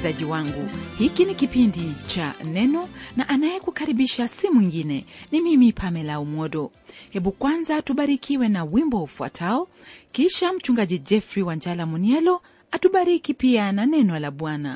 msikilizaji wangu hiki ni kipindi cha neno na anayekukaribisha si mwingine ni mimi pamela umodo hebu kwanza tubarikiwe na wimbo ufuatao kisha mchungaji jeffrey wanjala munielo atubariki pia na neno la bwana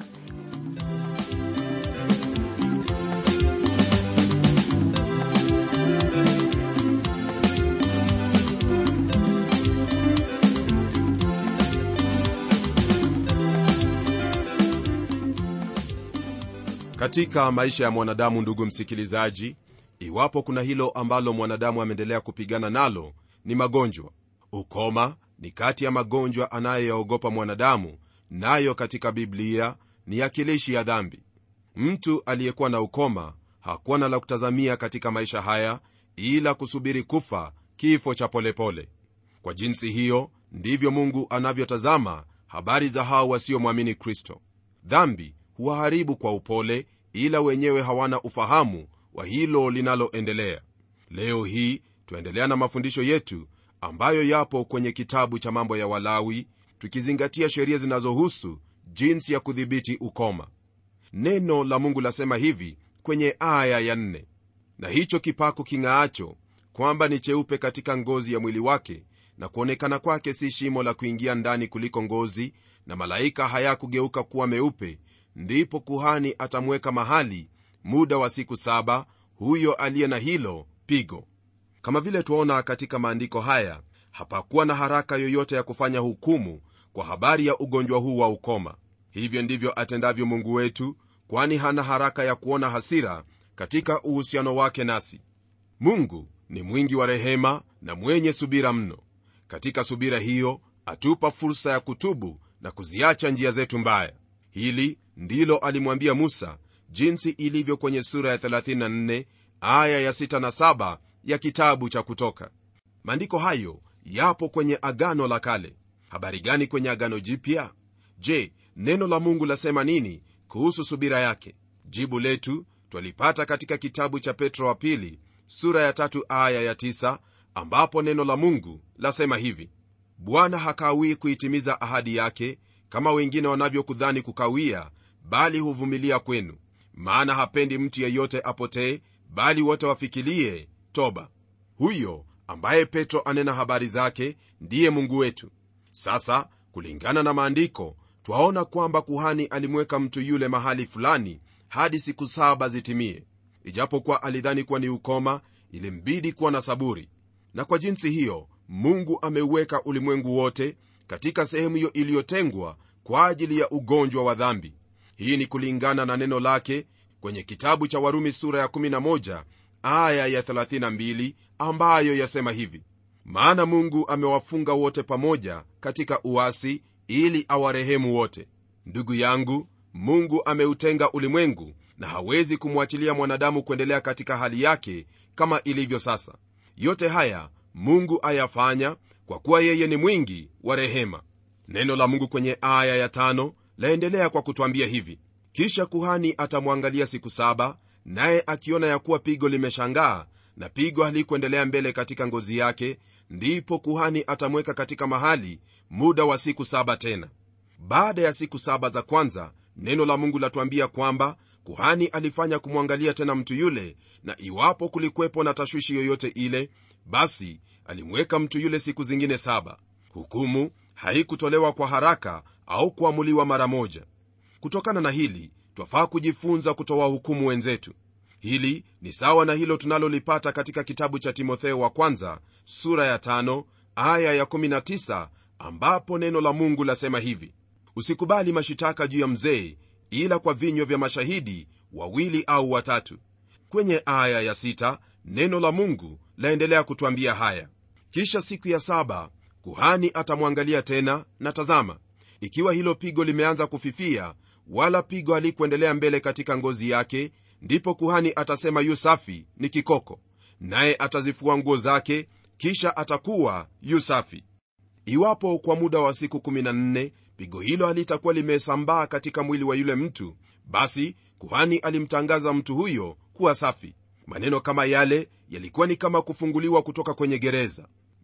katika maisha ya mwanadamu ndugu msikilizaji iwapo kuna hilo ambalo mwanadamu ameendelea kupigana nalo ni magonjwa ukoma ni kati ya magonjwa anayoyaogopa mwanadamu nayo katika biblia ni akilishi ya dhambi mtu aliyekuwa na ukoma hakuwa na la kutazamia katika maisha haya ila kusubiri kufa kifo cha polepole kwa jinsi hiyo ndivyo mungu anavyotazama habari za hao wasiomwamini kristo dhambi huwaharibu kwa upole ila wenyewe hawana ufahamu wa hilo linaloendelea leo hii twaendelea na mafundisho yetu ambayo yapo kwenye kitabu cha mambo ya walawi tukizingatia sheria zinazohusu jinsi ya kudhibiti ukoma neno la mungu lasema hivi kwenye aya ya nne na hicho kipaku king'aacho kwamba ni cheupe katika ngozi ya mwili wake na kuonekana kwake si shimo la kuingia ndani kuliko ngozi na malaika hayakugeuka kuwa meupe ndipo kuhani atamweka mahali muda wa siku saba huyo aliye na hilo pigo kama vile twaona katika maandiko haya hapakuwa na haraka yoyote ya kufanya hukumu kwa habari ya ugonjwa huu wa ukoma hivyo ndivyo atendavyo mungu wetu kwani hana haraka ya kuona hasira katika uhusiano wake nasi mungu ni mwingi wa rehema na mwenye subira mno katika subira hiyo atupa fursa ya kutubu na kuziacha njia zetu mbaya hili ndilo alimwambia musa jinsi ilivyo kwenye sura ya 34 aya ya 6 na 7 ya kitabu cha kutoka maandiko hayo yapo kwenye agano la kale habari gani kwenye agano jipya je neno la mungu lasema nini kuhusu subira yake jibu letu twalipata katika kitabu cha petro wa pili sura ya tatu aya ya tisa, ambapo neno la mungu lasema hivi bwana hakawii kuitimiza ahadi yake kama wengine wanavyokudhani kukawia bali huvumilia kwenu maana hapendi mtu yeyote apotee bali wote wafikilie toba huyo ambaye petro anena habari zake ndiye mungu wetu sasa kulingana na maandiko twaona kwamba kuhani alimweka mtu yule mahali fulani hadi siku saba zitimie ijapokuwa alidhani kuwa ni ukoma ilimbidi kuwa na saburi na kwa jinsi hiyo mungu ameuweka ulimwengu wote katika sehemu hiyo iliyotengwa kwa ajili ya ugonjwa wa dhambi hii ni kulingana na neno lake kwenye kitabu cha warumi sura ya 11 aya ya 32 ambayo yasema hivi maana mungu amewafunga wote pamoja katika uasi ili awarehemu wote ndugu yangu mungu ameutenga ulimwengu na hawezi kumwachilia mwanadamu kuendelea katika hali yake kama ilivyo sasa yote haya mungu ayafanya kwa kuwa yeye ni mwingi wa rehema neno la mungu kwenye aya ya tano laendelea kwa kutwambia hivi kisha kuhani atamwangalia siku saba naye akiona ya kuwa pigo limeshangaa na pigo halikuendelea mbele katika ngozi yake ndipo kuhani atamweka katika mahali muda wa siku saba tena baada ya siku saba za kwanza neno la mungu latuambia kwamba kuhani alifanya kumwangalia tena mtu yule na iwapo kulikwepo na tashwishi yoyote ile basi alimweka mtu yule siku zingine saba hukumu haikutolewa kwa haraka au kuamuliwa mara moja kutokana na hili twafaa kujifunza kutoa hukumu wenzetu hili ni sawa na hilo tunalolipata katika kitabu cha timotheo wa kwanza sura ya tano, aya ya 19 ambapo neno la mungu lasema hivi usikubali mashitaka juu ya mzee ila kwa vinywa vya mashahidi wawili au watatu kwenye aya ya sita, neno la mungu laendelea kutwambia haya kisha siku ya saba kuhani atamwangalia tena na tazama ikiwa hilo pigo limeanza kufifia wala pigo halikuendelea mbele katika ngozi yake ndipo kuhani atasema yu safi ni kikoko naye atazifua nguo zake kisha atakuwa yu safi iwapo kwa muda wa siku 14 pigo hilo halitakuwa limesambaa katika mwili wa yule mtu basi kuhani alimtangaza mtu huyo kuwa safi maneno kama yale yalikuwa ni kama kufunguliwa kutoka kwenye gereza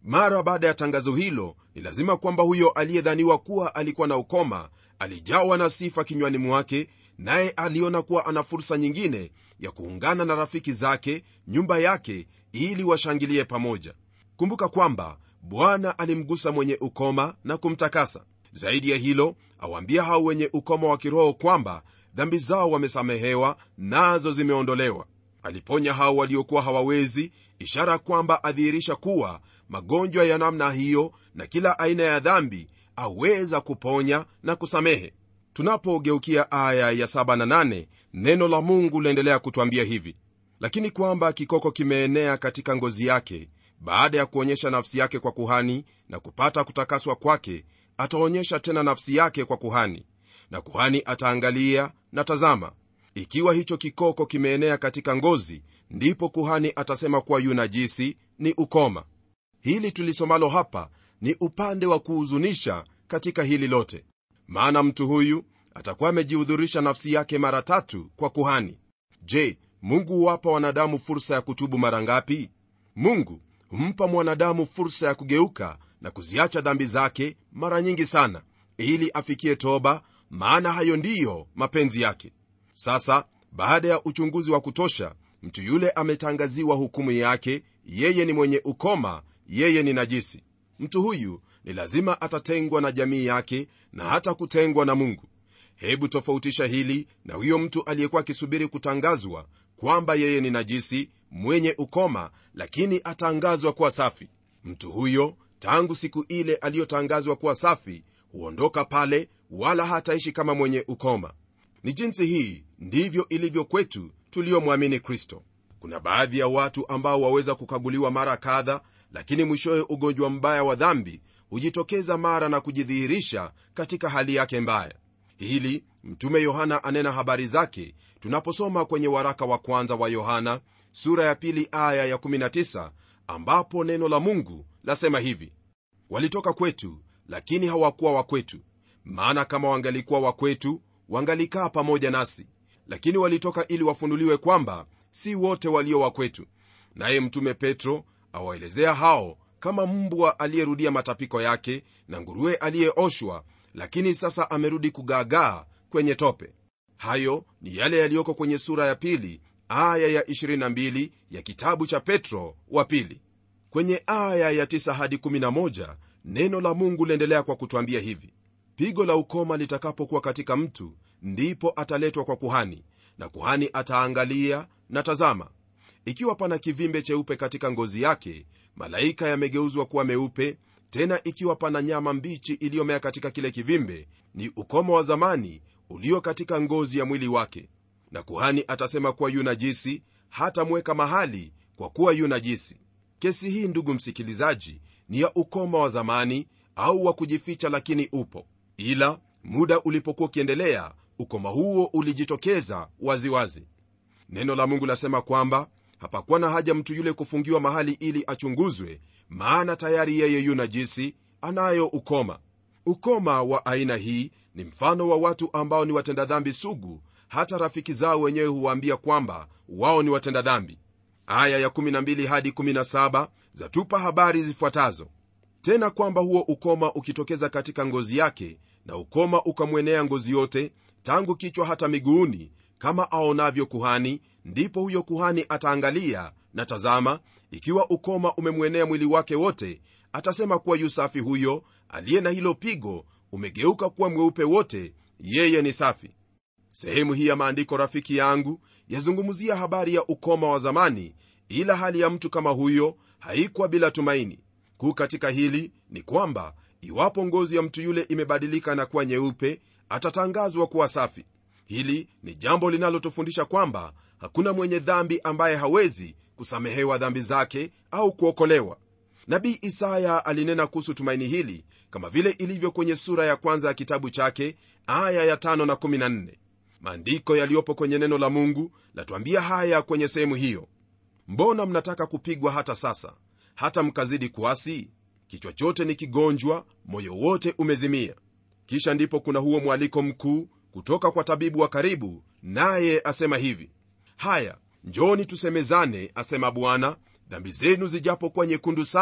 mara baada ya tangazo hilo ni lazima kwamba huyo aliyedhaniwa kuwa alikuwa na ukoma alijawa na sifa kinywani mwake naye aliona kuwa ana fursa nyingine ya kuungana na rafiki zake nyumba yake ili washangilie pamoja kumbuka kwamba bwana alimgusa mwenye ukoma na kumtakasa zaidi ya hilo awaambia hao wenye ukoma wa kiroho kwamba dhambi zao wamesamehewa nazo zimeondolewa aliponya hao waliokuwa hawawezi ishara kwamba adhihirisha kuwa magonjwa ya namna hiyo na kila aina ya dhambi aweza kuponya na kusamehe tunapogeukia aya ya 7 na 8 neno la mungu laendelea kutwambia hivi lakini kwamba kikoko kimeenea katika ngozi yake baada ya kuonyesha nafsi yake kwa kuhani na kupata kutakaswa kwake ataonyesha tena nafsi yake kwa kuhani na kuhani ataangalia na tazama ikiwa hicho kikoko kimeenea katika ngozi ndipo kuhani atasema kuwa yu najisi ni ukoma hili tulisomalo hapa ni upande wa kuhuzunisha katika hili lote maana mtu huyu atakuwa amejihudhurisha nafsi yake mara tatu kwa kuhani je mungu huwapa wanadamu fursa ya kutubu mara ngapi mungu humpa mwanadamu fursa ya kugeuka na kuziacha dhambi zake mara nyingi sana ili afikie toba maana hayo ndiyo mapenzi yake sasa baada ya uchunguzi wa kutosha mtu yule ametangaziwa hukumu yake yeye ni mwenye ukoma yeye ni najisi mtu huyu ni lazima atatengwa na jamii yake na hata kutengwa na mungu hebu tofautisha hili na huyo mtu aliyekuwa akisubiri kutangazwa kwamba yeye ni najisi mwenye ukoma lakini atangazwa kuwa safi mtu huyo tangu siku ile aliyotangazwa kuwa safi huondoka pale wala hataishi kama mwenye ukoma ni jinsi hii ndivyo ilivyo kwetu tuliyomwamini kristo kuna baadhi ya watu ambao waweza kukaguliwa mara kadha lakini mwishowe ugonjwa mbaya wa dhambi hujitokeza mara na kujidhihirisha katika hali yake mbaya hili mtume yohana anena habari zake tunaposoma kwenye waraka wa kwanza wa yohana sura ya pili aya ya19 ambapo neno la mungu lasema hivi walitoka kwetu lakini hawakuwa wa kwetu maana kama wangalikuwa wa kwetu wangalikaa pamoja nasi lakini walitoka ili wafunuliwe kwamba si wote walio wa kwetu naye mtume petro awaelezea hao kama mbwa aliyerudia matapiko yake na nguruwe aliyeoshwa lakini sasa amerudi kugaagaa kwenye tope hayo ni yale yaliyoko kwenye sura ya pili aya ya 22 ya kitabu cha petro wa pili kwenye aya ya 9 hadi 11 neno la mungu liendelea kwa kutwambia hivi pigo la ukoma litakapokuwa katika mtu ndipo ataletwa kwa kuhani na kuhani ataangalia na tazama ikiwa pana kivimbe cheupe katika ngozi yake malaika yamegeuzwa kuwa meupe tena ikiwa pana nyama mbichi iliyomea katika kile kivimbe ni ukoma wa zamani ulio katika ngozi ya mwili wake na kuhani atasema kuwa yu najisi hatamweka mahali kwa kuwa yu najisi kesi hii ndugu msikilizaji ni ya ukoma wa zamani au wa kujificha lakini upo ila muda ulipokuwa ukiendelea ukoma huo ulijitokeza waziwazi wazi. neno la mungu lasema kwamba hapakuwa na haja mtu yule kufungiwa mahali ili achunguzwe maana tayari yeye yu najisi anayo ukoma ukoma wa aina hii ni mfano wa watu ambao ni watenda dhambi sugu hata rafiki zao wenyewe huwaambia kwamba wao ni watenda dhambi aya ya12 hadi 17 zatupa habari zifuatazo tena kwamba huo ukoma ukitokeza katika ngozi yake na ukoma ukamwenea ngozi yote tangu kichwa hata miguuni kama aonavyo kuhani ndipo huyo kuhani ataangalia na tazama ikiwa ukoma umemwenea mwili wake wote atasema kuwa yusafi huyo aliye na hilo pigo umegeuka kuwa mweupe wote yeye ni safi sehemu hii ya maandiko rafiki yangu yazungumzia habari ya ukoma wa zamani ila hali ya mtu kama huyo haikuwa bila tumaini kuu katika hili ni kwamba iwapo ngozi ya mtu yule imebadilika na kuwa nyeupe atatangazwa kuwa safi hili ni jambo linalotufundisha kwamba hakuna mwenye dhambi ambaye hawezi kusamehewa dhambi zake au kuokolewa nabii isaya alinena kuhusu tumaini hili kama vile ilivyo kwenye sura ya kwanza ya kitabu chake aya ya 5 na 14 maandiko yaliyopo kwenye neno la mungu latuambia haya kwenye sehemu hiyo mbona mnataka kupigwa hata sasa hata mkazidi kuasi kichwa chote ni kigonjwa moyo wote umezimia kisha ndipo kuna huo mwaliko mkuu kutoka kwa tabibu wa karibu naye asema hivi haya njoni tusemezane asema bwana dhambi zenu zijapokuwa nyekundu sana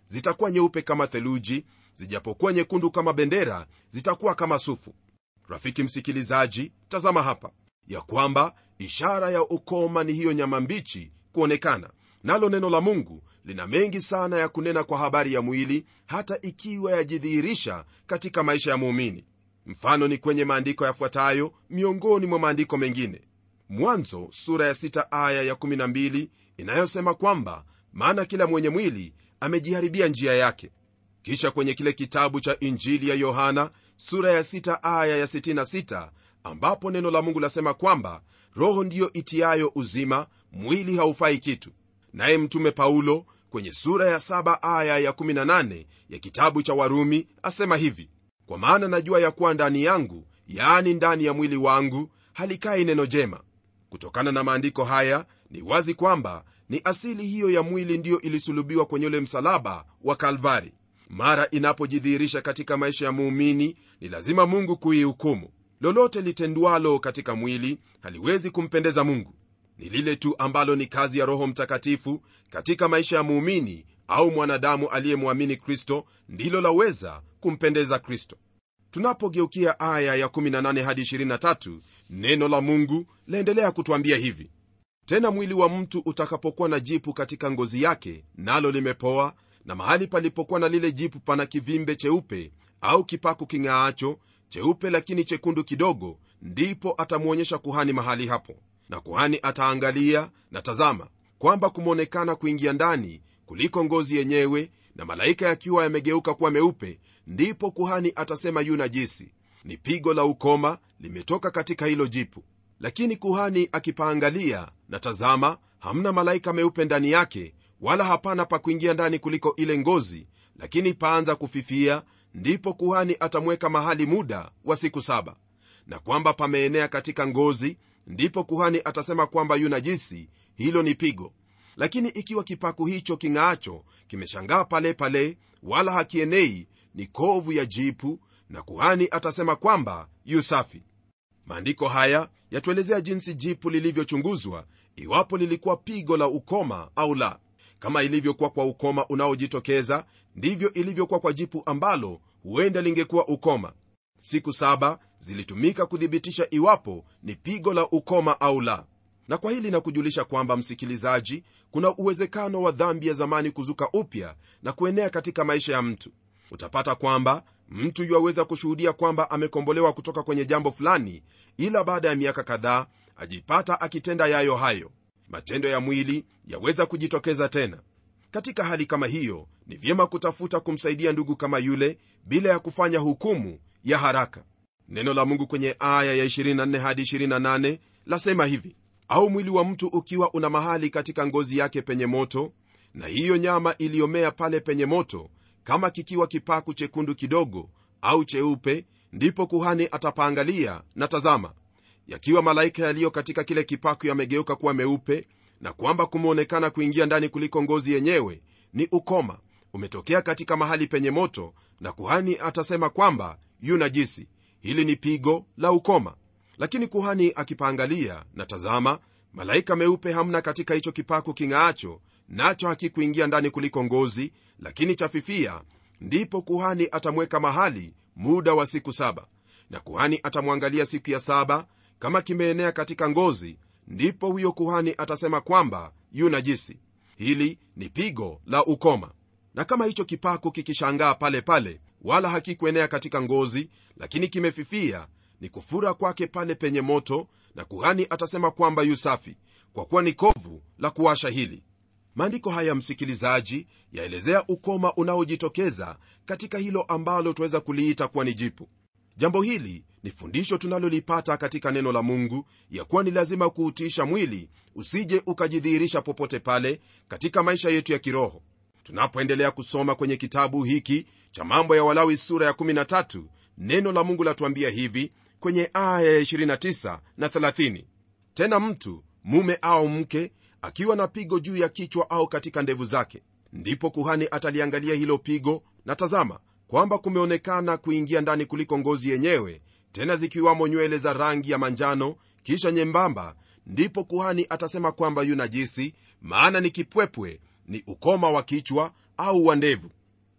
zitakuwa nyeupe kama theluji zijapokuwa nyekundu kama bendera zitakuwa kama sufu rafiki msikilizaji tazama hapa ya kwamba ishara ya ukoma ni hiyo nyama mbichi kuonekana nalo neno la mungu lina mengi sana ya kunena kwa habari ya mwili hata ikiwa yajidhihirisha katika maisha ya muumini mfano ni kwenye maandiko yafuatayo miongoni mwa maandiko mengine mwanzo sura ya 6 aya ya12 inayosema kwamba maana kila mwenye mwili amejiharibia njia yake kisha kwenye kile kitabu cha injili ya yohana sura ya 6 aya ya 66 ambapo neno la mungu lasema kwamba roho ndiyo itiayo uzima mwili haufai kitu naye mtume paulo kwenye sura ya 7 aya ya 18 ya kitabu cha warumi asema hivi kwa maana najua ya kuwa ndani yangu yaani ndani ya mwili wangu halikai neno jema kutokana na maandiko haya ni wazi kwamba ni asili hiyo ya mwili ndiyo ilisulubiwa kwenye ule msalaba wa kalvari mara inapojidhihirisha katika maisha ya muumini ni lazima mungu kuihukumu lolote litendwalo katika mwili haliwezi kumpendeza mungu ni lile tu ambalo ni kazi ya roho mtakatifu katika maisha ya muumini au mwanadamu aliyemwamini kristo ndilo laweza kumpendeza kristo tunapogeukia aya ya 18 hadi 23 neno la mungu laendelea kutwambia hivi tena mwili wa mtu utakapokuwa na jipu katika ngozi yake nalo limepoa na mahali palipokuwa na lile jipu pana kivimbe cheupe au kipaku king'aacho cheupe lakini chekundu kidogo ndipo atamwonyesha kuhani mahali hapo na kuhani ataangalia na tazama kwamba kumeonekana kuingia ndani kuliko ngozi yenyewe na malaika yakiwa yamegeuka kuwa meupe ndipo kuhani atasema yu najisi ni pigo la ukoma limetoka katika hilo jipu lakini kuhani akipaangalia na tazama hamna malaika meupe ndani yake wala hapana pa kuingia ndani kuliko ile ngozi lakini paanza kufifia ndipo kuhani atamweka mahali muda wa siku saba na kwamba pameenea katika ngozi ndipo kuhani atasema kwamba yu najisi hilo ni pigo lakini ikiwa kipaku hicho king'aacho kimeshangaa pale pale wala hakienei ni kovu ya jipu na kuhani atasema kwamba yu safi maandiko haya yatuelezea jinsi jipu lilivyochunguzwa iwapo lilikuwa pigo la ukoma au la kama ilivyokuwa kwa ukoma unaojitokeza ndivyo ilivyokuwa kwa jipu ambalo huenda lingekuwa ukoma siku saba zilitumika kuthibitisha iwapo ni pigo la ukoma au la na kwa hili nakujulisha kwamba msikilizaji kuna uwezekano wa dhambi ya zamani kuzuka upya na kuenea katika maisha ya mtu utapata kwamba mtu yuaweza kushuhudia kwamba amekombolewa kutoka kwenye jambo fulani ila baada ya miaka kadhaa ajipata akitenda yayo hayo matendo ya mwili yaweza kujitokeza tena katika hali kama hiyo ni vyema kutafuta kumsaidia ndugu kama yule bila ya kufanya hukumu ya haraka neno la mungu kwenye aya ya 24 hadi 28 lasema hivi au mwili wa mtu ukiwa una mahali katika ngozi yake penye moto na hiyo nyama iliyomea pale penye moto kama kikiwa kipaku chekundu kidogo au cheupe ndipo kuhani atapaangalia na tazama yakiwa malaika yaliyo katika kile kipaku yamegeuka kuwa meupe na kwamba kumeonekana kuingia ndani kuliko ngozi yenyewe ni ukoma umetokea katika mahali penye moto na kuhani atasema kwamba yu najisi hili ni pigo la ukoma lakini kuhani akipaangalia na tazama malaika meupe hamna katika hicho kipaku king'aacho nacho hakikuingia ndani kuliko ngozi lakini chafifia ndipo kuhani atamweka mahali muda wa siku saba na kuhani atamwangalia siku ya saba kama kimeenea katika ngozi ndipo huyo kuhani atasema kwamba yu najisi hili ni pigo la ukoma na kama hicho kipaku kikishangaa pale pale wala hakikuenea katika ngozi lakini kimefifia ni kufura kwake pale penye moto na kuhani atasema kwamba yu safi kwa kuwa ni kovu la kuwasha hili maandiko haya msikilizaji yaelezea ukoma unaojitokeza katika hilo ambalo tuweza kuliita kuwa ni jipu jambo hili ni fundisho tunalolipata katika neno la mungu ya kuwa ni lazima kuutiisha mwili usije ukajidhihirisha popote pale katika maisha yetu ya kiroho tunapoendelea kusoma kwenye kitabu hiki cha mambo ya walawi sura ya 13 neno la mungu latuambia hivi kwenye aya ya 29 na 30 tena mtu mume au mke akiwa na pigo juu ya kichwa au katika ndevu zake ndipo kuhani ataliangalia hilo pigo na tazama kwamba kumeonekana kuingia ndani kuliko ngozi yenyewe tena zikiwamo nywele za rangi ya manjano kisha nyembamba ndipo kuhani atasema kwamba yu najisi maana ni kipwepwe ni ukoma wa kichwa au wa ndevu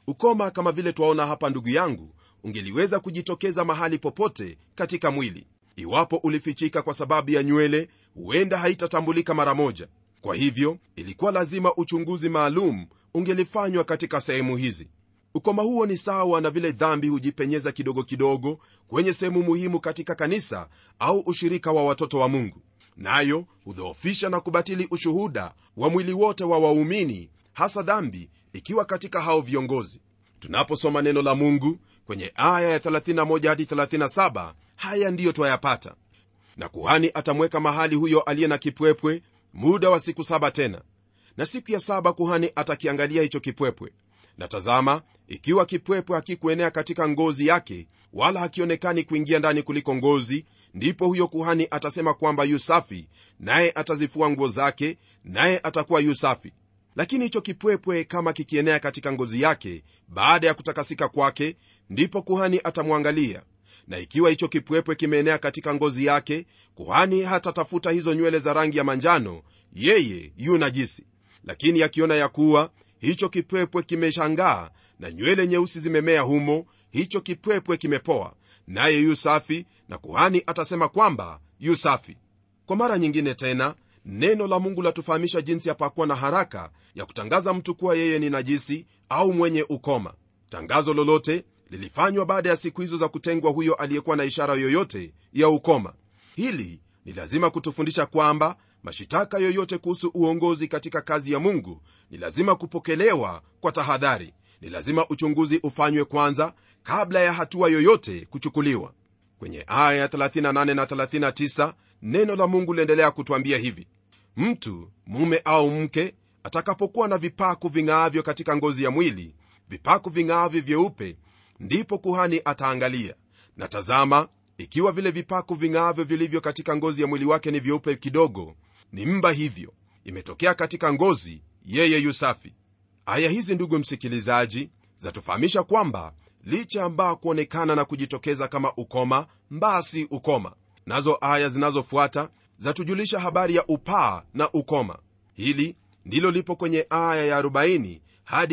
ukoma kama vile twaona hapa ndugu yangu ungeliweza kujitokeza mahali popote katika mwili iwapo ulifichika kwa sababu ya nywele huenda haitatambulika mara moja kwa hivyo ilikuwa lazima uchunguzi maalum ungelifanywa katika sehemu hizi ukoma huo ni sawa na vile dhambi hujipenyeza kidogo kidogo kwenye sehemu muhimu katika kanisa au ushirika wa watoto wa mungu nayo hudhoofisha na kubatili ushuhuda wa mwili wote wa waumini hasa dhambi ikiwa katika hao viongozi tunaposoma neno la mungu kwenye aya ya 31 hadi 37 haya ndiyo twayapata na kuhani atamweka mahali huyo aliye na kipwepwe muda wa siku saba tena na siku ya saba kuhani atakiangalia hicho kipwepwe na tazama ikiwa kipwepwe hakikuenea katika ngozi yake wala hakionekani kuingia ndani kuliko ngozi ndipo huyo kuhani atasema kwamba yu safi naye atazifua nguo zake naye atakuwa yu safi lakini hicho kipwepwe kama kikienea katika ngozi yake baada ya kutakasika kwake ndipo kuhani atamwangalia na ikiwa hicho kipwepwe kimeenea katika ngozi yake kuhani hatatafuta hizo nywele za rangi ya manjano yeye yu najisi lakini akiona ya kuwa hicho kipwepwe kimeshangaa na nywele nyeusi zimemea humo hicho kipwepwe kimepoa naye yu safi na kuhani atasema kwamba yu safi kwa mara nyingine tena neno la mungu latufahamisha jinsi yapakuwa na haraka ya kutangaza mtu kuwa yeye ni najisi au mwenye ukoma tangazo lolote lilifanywa baada ya siku hizo za kutengwa huyo aliyekuwa na ishara yoyote ya ukoma hili ni lazima kutufundisha kwamba mashitaka yoyote kuhusu uongozi katika kazi ya mungu ni lazima kupokelewa kwa tahadhari ni lazima uchunguzi ufanywe kwanza kabla ya hatua yoyote kuchukuliwa kwenye aya ya 38 na 39 neno la mungu liendelea kutwambia hivi mtu mume au mke atakapokuwa na vipaku ving'aavyo katika ngozi ya mwili vipaku ving'aavyo vyeupe ndipo kuhani ataangalia na tazama ikiwa vile vipaku ving'aavyo vilivyo katika ngozi ya mwili wake ni vyeupe kidogo ni mba hivyo imetokea katika ngozi yeye yu safi aya hizi ndugu msikilizaji zatufahamisha kwamba licha ambaa kuonekana na kujitokeza kama ukoma mbaa si ukoma nazo aya zinazofuata zatujulisha habari ya upaa na ukoma hili ndilo lipo kwenye aya ya 40 hadi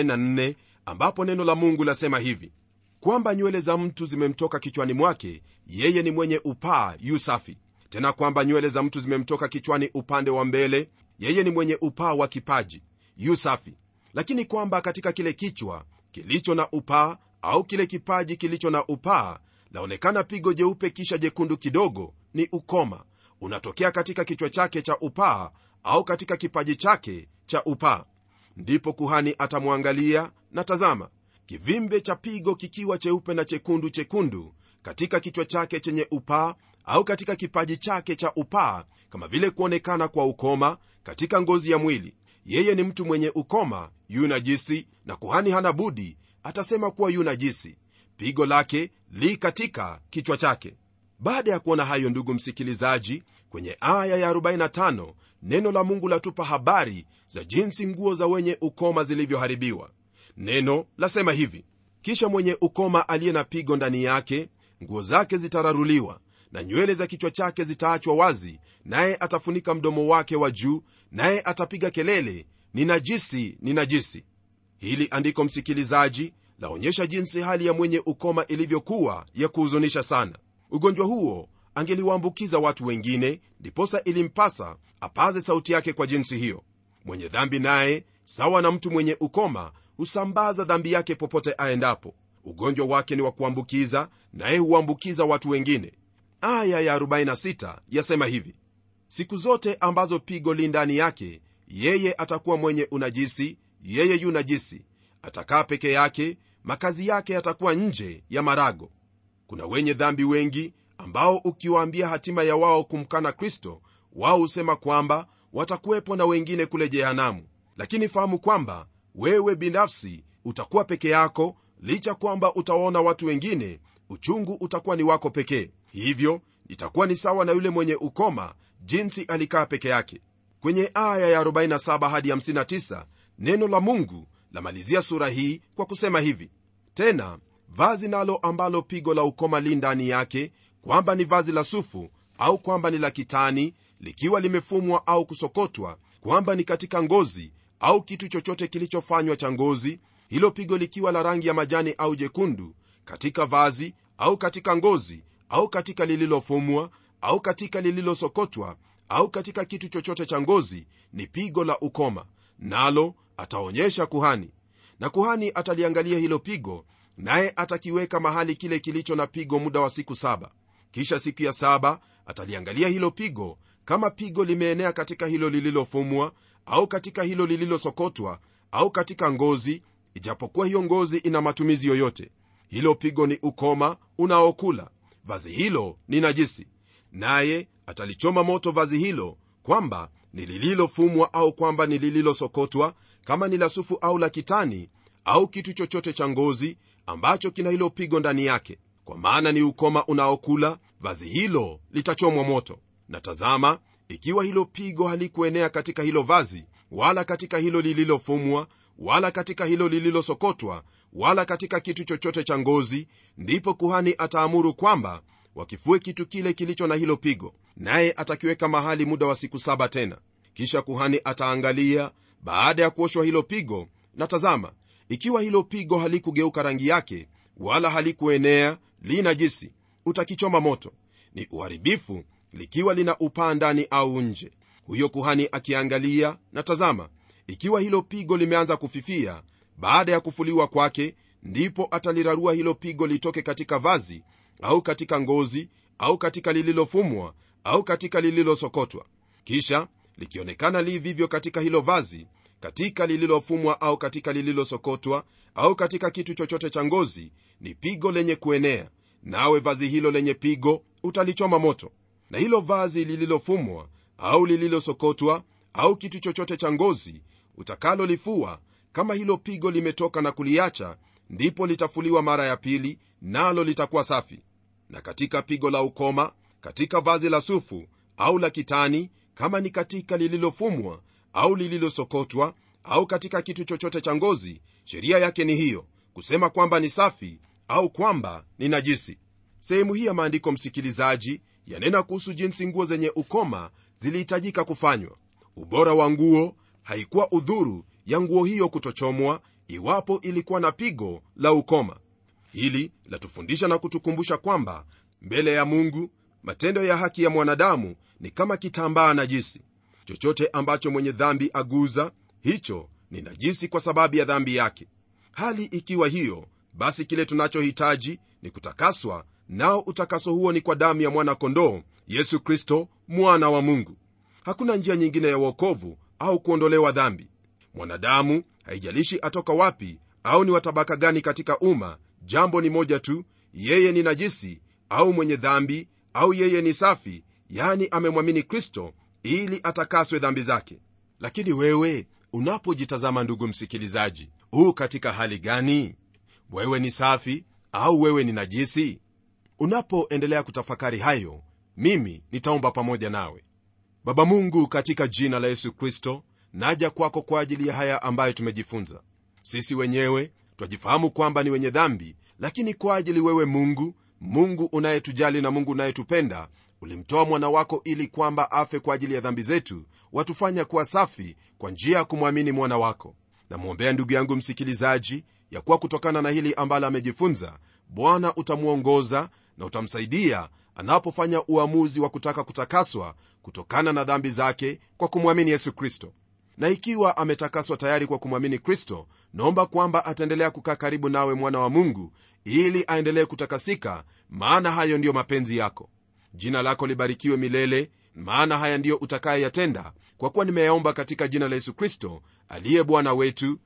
44 ambapo neno la mungu lasema hivi kwamba nywele za mtu zimemtoka kichwani mwake yeye ni mwenye upaa yu safi tena kwamba nywele za mtu zimemtoka kichwani upande wa mbele yeye ni mwenye upaa wa kipaji yu safi lakini kwamba katika kile kichwa kilicho na upaa au kile kipaji kilicho na upaa laonekana pigo jeupe kisha jekundu kidogo ni ukoma unatokea katika kichwa chake cha upaa au katika kipaji chake cha upaa ndipo kuhani atamwangalia na tazama kivimbe cha pigo kikiwa cheupe na chekundu chekundu katika kichwa chake chenye upaa au katika kipaji chake cha upaa kama vile kuonekana kwa ukoma katika ngozi ya mwili yeye ni mtu mwenye ukoma yu najisi na kuhani hana budi atasema kuwa yu najisi pigo lake li katika kichwa chake baada ya kuona hayo ndugu msikilizaji kwenye aya ya 45 neno la mungu latupa habari za jinsi nguo za wenye ukoma zilivyoharibiwa neno lasema hivi kisha mwenye ukoma aliye na pigo ndani yake nguo zake zitararuliwa na nywele za kichwa chake zitaachwa wazi naye atafunika mdomo wake wa juu naye atapiga kelele ni najisi ni najisi hili andiko msikilizaji laonyesha jinsi hali ya mwenye ukoma ilivyokuwa ya kuhuzunisha sana ugonjwa huo angeliwaambukiza watu wengine ndiposa ilimpasa apaze sauti yake kwa jinsi hiyo mwenye dhambi naye sawa na mtu mwenye ukoma husambaza dhambi yake popote aendapo ugonjwa wake ni wa kuambukiza naye huambukiza watu wengine aya ya 46 yasema hivi siku zote ambazo pigo li ndani yake yeye atakuwa mwenye unajisi yeye yu najisi atakaa peke yake makazi yake yatakuwa nje ya marago kuna wenye dhambi wengi ambao ukiwaambia hatima ya wao kumkana kristo wao husema kwamba watakuwepo na wengine kule jehanamu lakini fahamu kwamba wewe binafsi utakuwa peke yako licha kwamba utawaona watu wengine uchungu utakuwa ni wako pekee hivyo itakuwa ni sawa na yule mwenye ukoma jinsi alikaa peke yake kwenye aya ya 47 hadi 59 neno la mungu lamalizia sura hii kwa kusema hivi tena vazi nalo ambalo pigo la ukoma li ndani yake kwamba ni vazi la sufu au kwamba ni la kitani likiwa limefumwa au kusokotwa kwamba ni katika ngozi au kitu chochote kilichofanywa cha ngozi hilo pigo likiwa la rangi ya majani au jekundu katika vazi au katika ngozi au katika lililofumwa au katika lililosokotwa au katika kitu chochote cha ngozi ni pigo la ukoma nalo ataonyesha kuhani na kuhani ataliangalia hilo pigo naye atakiweka mahali kile kilicho na pigo muda wa siku saba kisha siku ya saba ataliangalia hilo pigo kama pigo limeenea katika hilo lililofumwa au katika hilo lililosokotwa au katika ngozi ijapokuwa hiyo ngozi ina matumizi yoyote hilo pigo ni ukoma unaokula vazi hilo ni najisi naye atalichoma moto vazi hilo kwamba ni lililofumwa au kwamba ni lililosokotwa kama ni la sufu au la kitani au kitu chochote cha ngozi ambacho kina hilo pigo ndani yake kwa maana ni ukoma unaokula vazi hilo litachomwa moto na tazama ikiwa hilo pigo halikuenea katika hilo vazi wala katika hilo lililofumwa wala katika hilo lililosokotwa wala katika kitu chochote cha ngozi ndipo kuhani ataamuru kwamba wakifue kitu kile kilicho na hilo pigo naye atakiweka mahali muda wa siku saba tena kisha kuhani ataangalia baada ya kuoshwa hilo pigo na tazama ikiwa hilo pigo halikugeuka rangi yake wala halikuenea li najisi utakichoma moto ni uharibifu likiwa lina upaa ndani au nje huyo kuhani akiangalia na tazama ikiwa hilo pigo limeanza kufifia baada ya kufuliwa kwake ndipo atalirarua hilo pigo litoke katika vazi au katika ngozi au katika lililofumwa au katika lililosokotwa kisha likionekana li vivyo katika hilo vazi katika lililofumwa au katika lililosokotwa au katika kitu chochote cha ngozi ni pigo lenye kuenea nawe vazi hilo lenye pigo utalichoma moto na hilo vazi lililofumwa au lililosokotwa au kitu chochote cha ngozi utakalolifua kama hilo pigo limetoka na kuliacha ndipo litafuliwa mara ya pili nalo litakuwa safi na katika pigo la ukoma katika vazi la sufu au la kitani kama ni katika lililofumwa au lililosokotwa au katika kitu chochote cha ngozi sheria yake ni hiyo kusema kwamba ni safi au kwamba ni najisi sehemu hii ya maandiko msikilizaji yanena kuhusu jinsi nguo zenye ukoma zilihitajika kufanywa ubora wa nguo haikuwa udhuru ya nguo hiyo kutochomwa iwapo ilikuwa na pigo la ukoma hili latufundisha na kutukumbusha kwamba mbele ya mungu matendo ya haki ya mwanadamu ni kama kitambaa najisi chochote ambacho mwenye dhambi aguza hicho ni najisi kwa sababu ya dhambi yake hali ikiwa hiyo basi kile tunachohitaji ni kutakaswa nao utakaso huo ni kwa damu ya mwana-kondoo yesu kristo mwana wa mungu hakuna njia nyingine ya uokovu au kuondolewa dhambi mwanadamu haijalishi atoka wapi au ni watabaka gani katika umma jambo ni moja tu yeye ni najisi au mwenye dhambi au yeye ni safi yani amemwamini kristo ili atakaswe dhambi zake lakini wewe unapojitazama ndugu msikilizaji huu katika hali gani wewe ni safi au wewe ni najisi unapoendelea kutafakari hayo mimi nitaomba pamoja nawe baba mungu katika jina la yesu kristo naja kwako kwa ajili ya haya ambayo tumejifunza sisi wenyewe twajifahamu kwamba ni wenye dhambi lakini kwa ajili wewe mungu mungu unayetujali na mungu unayetupenda ulimtoa mwana wako ili kwamba afe kwa ajili ya dhambi zetu watufanya kuwa safi kwa njia ya kumwamini mwana wako namwombea ndugu yangu msikilizaji ya kuwa kutokana na hili ambalo amejifunza bwana utamwongoza na utamsaidia anapofanya uamuzi wa kutaka kutakaswa kutokana na dhambi zake kwa kumwamini yesu kristo na ikiwa ametakaswa tayari kwa kumwamini kristo naomba kwamba ataendelea kukaa karibu nawe mwana wa mungu ili aendelee kutakasika maana hayo ndiyo mapenzi yako jina lako libarikiwe milele maana haya ndiyo utakayeyatenda kwa kuwa nimeyaomba katika jina la yesu kristo aliye bwana wetu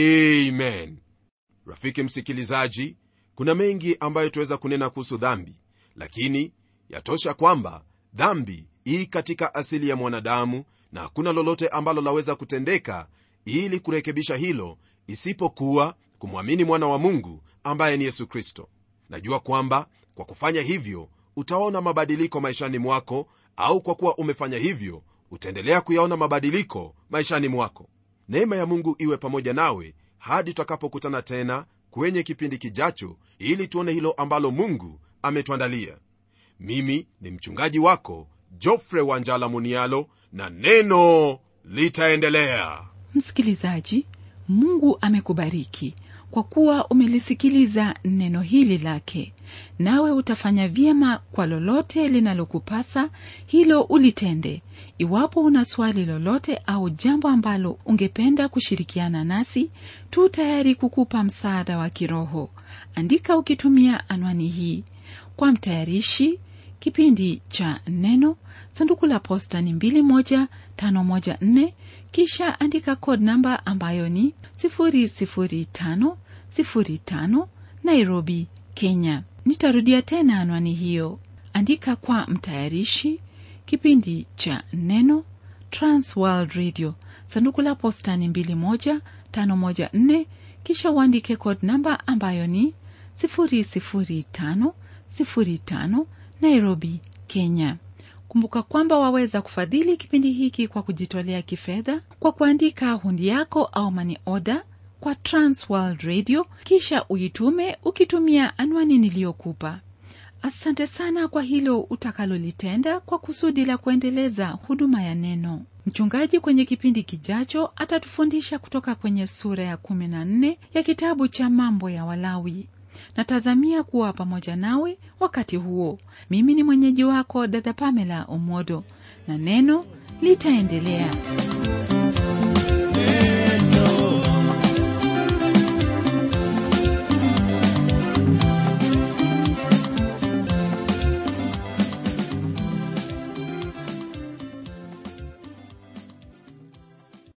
amen rafiki msikilizaji kuna mengi ambayo tuweza kunena kuhusu dhambi lakini yatosha kwamba dhambi ii katika asili ya mwanadamu na hakuna lolote ambalo laweza kutendeka ili kurekebisha hilo isipokuwa kumwamini mwana wa mungu ambaye ni yesu kristo najua kwamba kwa kufanya hivyo utaona mabadiliko maishani mwako au kwa kuwa umefanya hivyo utaendelea kuyaona mabadiliko maishani mwako neema ya mungu iwe pamoja nawe hadi tutakapokutana tena kwenye kipindi kijacho ili tuone hilo ambalo mungu ametuandalia mimi ni mchungaji wako jofre wanjala munialo na neno litaendelea msikilizaji mungu amekubariki kwa kuwa umelisikiliza neno hili lake nawe utafanya vyema kwa lolote linalokupasa hilo ulitende iwapo una swali lolote au jambo ambalo ungependa kushirikiana nasi tu tayari kukupa msaada wa kiroho andika ukitumia anwani hii kwa mtayarishi kipindi cha neno sanduku la posta ni 21514 kisha andika code namba ambayo ni 00505 nairobi kenya nitarudia tena anwani hiyo andika kwa mtayarishi kipindi cha neno transworld radio sanduku la posta ni 21514 kisha uandike code namba ambayo ni 00505 nairobi kenya kumbuka kwamba waweza kufadhili kipindi hiki kwa kujitolea kifedha kwa kuandika hundi yako au mani oda kwa transworld radio kisha uitume ukitumia anwani niliyokupa asante sana kwa hilo utakalolitenda kwa kusudi la kuendeleza huduma ya neno mchungaji kwenye kipindi kijacho atatufundisha kutoka kwenye sura ya 14 ya kitabu cha mambo ya walawi natazamia kuwa pamoja nawe wakati huo mimi ni mwenyeji wako dada pamela omodo na neno litaendelea